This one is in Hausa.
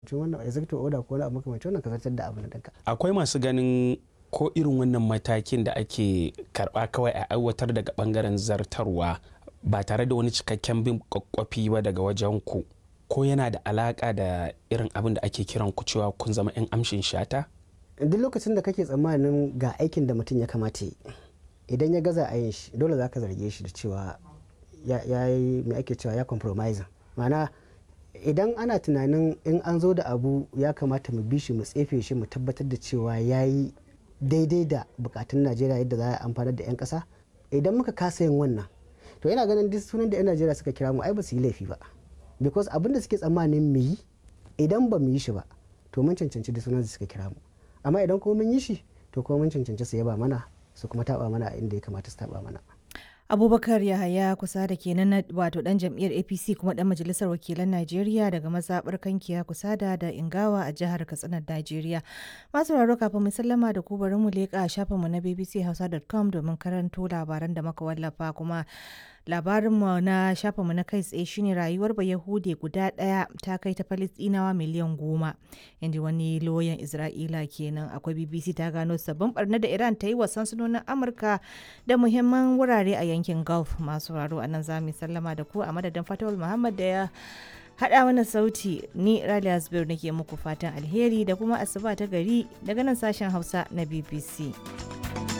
wannan executive order ko wani abu makamancin wannan ka zartar da abu na ɗinka. akwai masu ganin ko irin wannan matakin da ake karba kawai a aiwatar daga bangaren zartarwa ba tare da wani cikakken bin kwakwafi ba daga wajen ku ko yana da alaka da irin abin da ake kiran ku cewa kun zama 'yan amshin shata duk lokacin da kake tsammanin ga aikin da mutum ya kamata yi idan ya gaza a yin shi dole za ka zarge shi da cewa ya yi mai ake cewa ya compromise ma'ana idan ana tunanin in an zo da abu ya kamata mu bi shi mu tsefe shi mu tabbatar da cewa ya yi daidai da bukatun najeriya yadda za a amfanar da 'yan kasa idan muka kasa yin wannan to yana ganin duk sunan da 'yan najeriya suka kira mu ai ba su yi laifi ba because abin da suke tsammanin mu yi idan ba mu yi shi ba to mun cancanci duk sunan da suka kira mu amma idan kuma mun yi shi to kuma mun cancanci su yaba mana su kuma taba mana a inda ya kamata su taba mana abubakar yahaya kusa da kenan na wato dan jam'iyyar apc kuma dan majalisar wakilan najeriya daga mazaɓar kankiya kusa da da ingawa a jihar katsina najeriya masu raro kafin mu sallama da ku bari mu leƙa shafinmu na bbchausa.com domin karanto labaran da muka wallafa kuma labarinmu na shafinmu na kai tsaye shine rayuwar bayahude guda ɗaya ta kai ta falistinawa miliyan goma inda wani loyan isra'ila kenan akwai bbc ta gano sabbin barna da iran ta yi wa sansanonin amurka da muhimman wurare a yankin gulf masu raro a nan za mu sallama da ku a madadin fatawul muhammad da ya haɗa mana sauti ni raliya zubair nake muku fatan alheri da kuma asuba ta gari daga nan sashen hausa na bbc